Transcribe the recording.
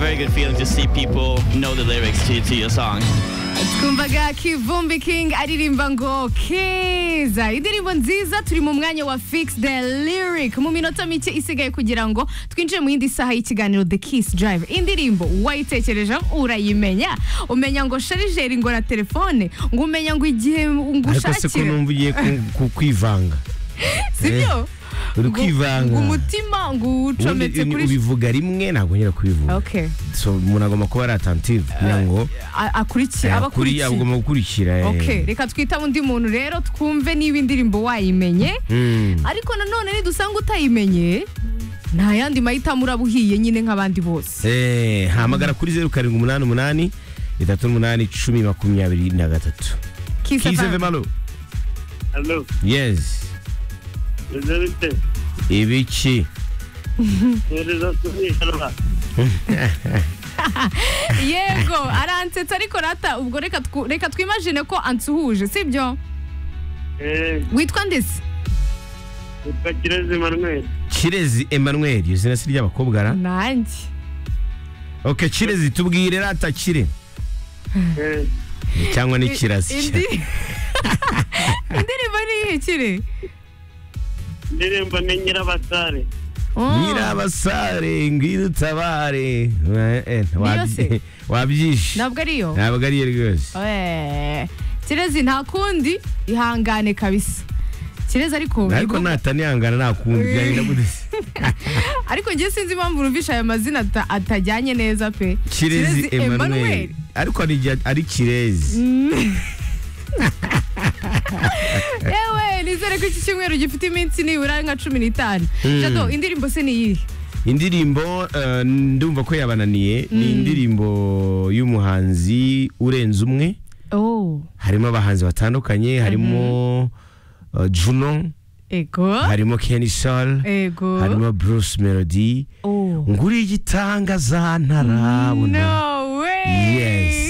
very good feeling to see people know the lyrics to, to your song. twumvaga kivumbi king aririmba ngo keza indirimbo nziza turi mu mwanya wa fix the lyric mu minota mike isigaye kugira ngo twinjire mu yindi saha y'ikiganiro the kiss drive indirimbo wayitekerejeho urayimenya umenya ngo sharijeri ngo na telefone ngo umenya ngo igihe ngo ariko se ko ushakire numva ugiye ku- ku- kwivanga sibyo uri Ngo- kwivanga. ngo umutima ngo Ubundi uwucometse uni- kuri ubivuga rimwe ntabwo nyira kubivuga Okay. so umuntu agomba kuba ari attentive kugira ngo a- akurikiye eh, kuri- abakurikiye agomba gukurikira eh. okay reka twitabe undi muntu rero twumve niba indirimbo wayimenye Mm. ariko nanone nidusanga utayimenye nta yandi mahitamo uraba uhiye nyine nk'abandi bose Eh, hamagara kuri zeru karindwi umunani umunani itatu n'umunani cumi makumyabiri na gatatu Kiss Kiss FM. FM, allo? Alo, yes bimeze bite? ibiki Mwohereza kuri Sharama. yego aransetsa ariko rata ubwo reka twu- reka twimajine ko ansuhuje sibyo Eh, witwa ndetse witwa Kirezi Emmanuel. kirezi emmanuel iyo zina si ry'abakobwa ra nanjye ok kirezi tubwire rata kire Eh, cyangwa ni I- kirasi indi- indirimbo ni iyihe kiri indirimbo ni Nyirabasare. Oh, nyirabasare ngwidutabare yose? wabyishe ntabwo ariyo ntabwo ariyo rwose Eh, kirezi nta kundi ihangane kabisa kirezi ariko ariko nibwo- natanihangana nakundi byagenda gute se? ariko njye sinzi impamvu numvisha aya mazina ata- atajyanye neza pe kirezi emmanuel Emmanuel. ariko hari igihe ari kirezi yewe nizere ko iki cyumweru gifite iminsi nibura nka cumi n'itanu jado indirimbo se ni iyihe indirimbo eh, ndumva ko yabananiye ni indirimbo y'umuhanzi urenze umwe oh harimo abahanzi batandukanye harimo eh, juno ego harimo kenny sol ego harimo bruce melody oh nguriye igitangaza ntarabona no way Yes.